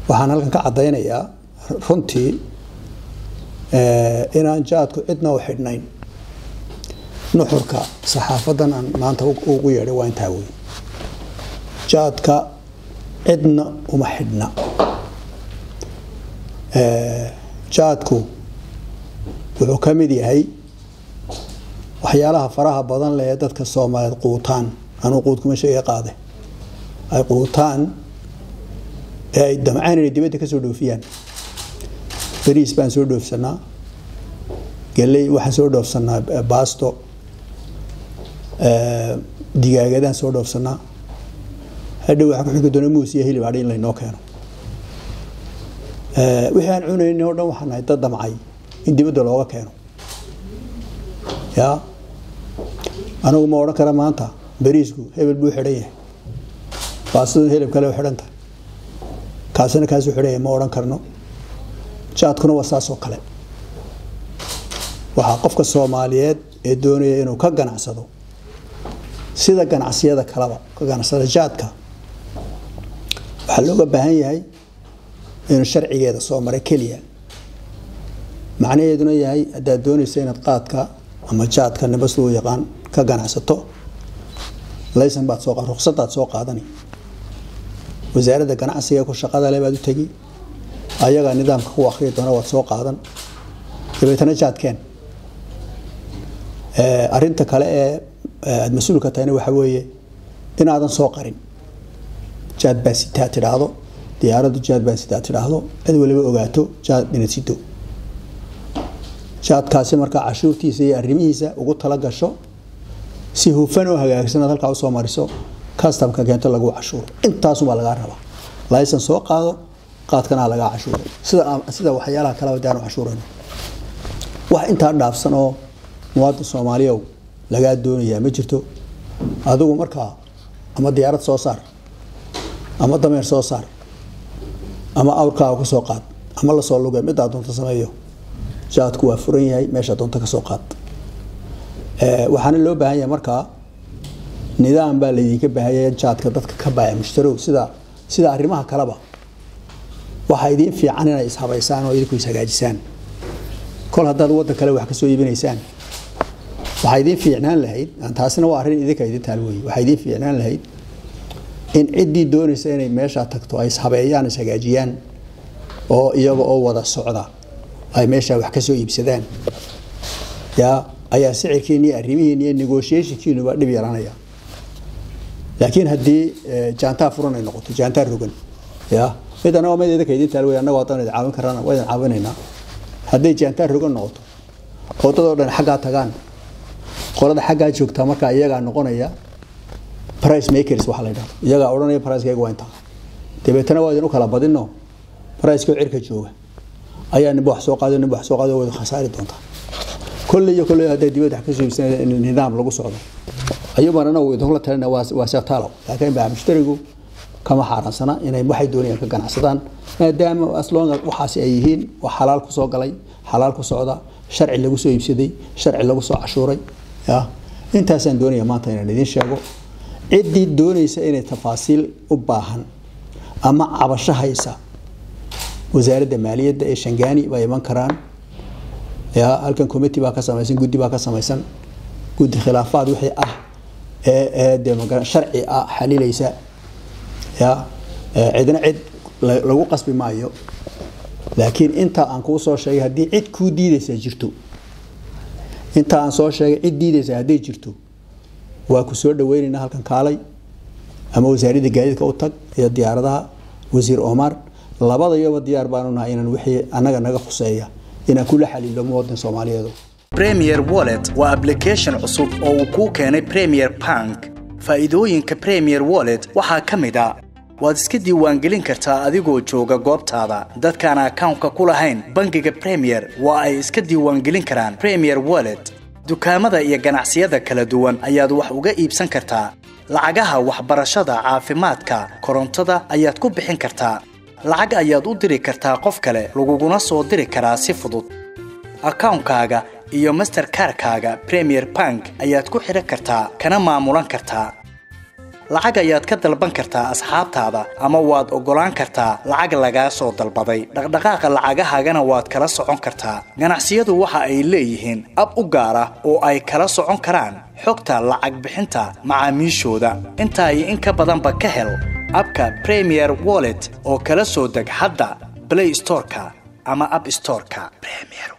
waxaan halkan ka caddaynayaa runtii inaan jaadku cidna u xidhnayn nuxurka saxaafadan aan maanta ugu yeedhay waa intaa wey jaadka cidna uma xidhna jaadku wuxuu ka mid yahay waxyaalaha faraha badan leh ee dadka soomaaliyeed quutaan anuu quudkuma sheega qaade ay quutaan ee ay damcaan inay dibadda ka soo dhoofiyaan bariis baan soo dhoofsanaa galey waxaan soo dhoofsanaa baasto digaagadaan soo dhoofsanaa hadhow waxaa ku xigi doona muus iyo hilib hadhi in laynoo keeno wixii aan cunaynin oo dhan waxaan nahay dad damcay in dibadda looga keeno ya anigu ma odhan kara maanta bariisku hebel buu xidhan yahay baastaduna hilib kale u xidhan tahay kaasina kaasuu xidhan yahay ma odhan karno jaadkuna waa saas oo kale waxaa qofka soomaaliyeed ee doonaya inuu ka ganacsado sida ganacsiyada kaleba ka ganacsada jaadka waxaa looga baahan yahay inuu sharcigeeda soo maray keliya macnaheeduna yahay haddaad doonaysa inaad qaadka ama jaadka nibas loo yaqaan ka ganacsato laysan baad soo ruqsadaad soo qaadani wasaaradda ganacsiga ku shaqada le baad u tegi ayagaa nidaamka ku akhriya doona waad soo qaadan dabeetana jaadkeen arinta kale ee aada mas-uulka tahayna waxaa weeye inaadan soo qarin jaad baa sitaa tidhaahdo diyaaraddu jaad baa sitaa tidhaahdo cid waliba ogaato jaad inaad sido jaadkaasi markaa cashuurtiisa iyo arrimihiisa ugu tala gasho si hufan oo hagaagsan aad halkaa usoo mariso customka keento lagu cashuuro intaasumaa lagaa rabaa laysan soo qaado qaadkana lagaa cashuuro sida sida waxyaalaha kaleba daanu cashuurayno wax intaa dhaafsan oo muwaadin soomaaliyow lagaa doonayaa ma jirto adigu markaa ama diyaarad soo saar ama dameer soo saar ama awrkaaga ku soo qaad ama lasoo luge midaa doonta sameeyo jaadku waa furan yahay meesha doonta kasoo qaad waxaana loo baahan yahay markaa nidaam baa laydinka baahanya jaadka dadka ka baaya mushtarow sida sida arrimaha kaleba waxaa idiin fiican inay ishabaysaan oo idinku ishagaajisaan kol haddaad waddan kale wax kasoo iibinaysaan waxaa idiin fiicnaan lahayd taasina waa arrin idinka idin taal wey waxaa idiin fiicnaan lahayd in ciddii doonaysa inay meeshaa tagto ay ishabeeyaan ishagaajiyaan oo iyaga oo wada socda ay meeshaa wax kasoo iibsadaan ya ayaa sicirkiini iyo arrimihiini iyo negotiationkiinuba dhib yaranaya laakiin haddii jaantaa furan ay noqoto jaantaa rogan ya mid anagoo mid idinka idin taal wey annago haddaan idin caawin karana waa idin caawinaynaa hadday jaantaa rogan noqoto oo dad oo dhan xaggaa tagaan qolada xaggaa joogtaa markaa iyagaa noqonaya price makers waxa la yidhahdo iyagaa odhanaya pricekayga waa intaa dabeetana waa idin u kala badino pricekoo cirka jooga ayaa ninba wax soo qaado ninba wax soo qaado wada khasaari doontaa kolley iyo kolley hadday dibadda wax ka soo iibsanaya in nidaam lagu socdo ayuubaan anagu idinkula talina waa waa seetaalow laakiin baa mushtarigu kama xaaraansana inay waxay doonayaan ka ganacsadaan maadaama aslonga waxaasi ay yihiin wax xalaal ku soo galay xalaal ku socda sharci lagu soo iibsaday sharci lagu soo cashuuray ya intaasaan doonaya maanta inaan idiin sheego ciddii doonaysa inay tafaasiil u baahan ama cabasho haysa wasaaradda maaliyadda ee shangaani baa iman karaan ya halkan committee baa ka samaysan guddi baa ka samaysan guddi khilaafaad wixii ah ee ee dee maga sharci ah xalilaysa ya cidna cid lagu qasbi maayo laakiin inta aan kuu soo sheegay haddii cid kuu diidaysa jirto inta aan soo sheegay cid diidaysa hadday jirto waa ku soo dhaweynaynaa halkan kaalay ama wasaaradda gaadiidka u tag iyo diyaaradaha wasiir omar labadayaba diyaar baanu nahay inaan wixii annaga naga khuseeya inaan kula xaliilo muwadin soomaaliyeedu premier wallet waa application cusub oo uu kuu keenay premier bank faa'iidooyinka premier wallet waxaa ka mid a waad iska diiwaangelin kartaa adigoo jooga goobtaada dadkaan akawnka ku lahayn bangiga premier waa ay iska diiwaangelin karaan premier wallet dukaamada iyo ganacsiyada kala duwan ayaad wax uga iibsan kartaa lacagaha waxbarashada caafimaadka korontada ayaad ku bixin kartaa lacag ayaad u diri kartaa qof kale laguguna soo diri karaa si fudud akawnkaaga iyo masterkarkaaga premier bank ayaad ku xidhan kartaa kana maamulan kartaa lacag ayaad ka dalban kartaa asxaabtaada ama waad oggolaan kartaa lacag lagaa soo dalbaday dhaqdhaqaaqa lacagahaagana waad kala socon kartaa ganacsiyadu waxa ay leeyihiin ab u gaar ah oo ay kala socon karaan xogta lacag bixinta macaamiishooda intaa iyo in ka badanba ka hel abka premier wallet oo kala soo deg hadda play storeka ama app storeka premier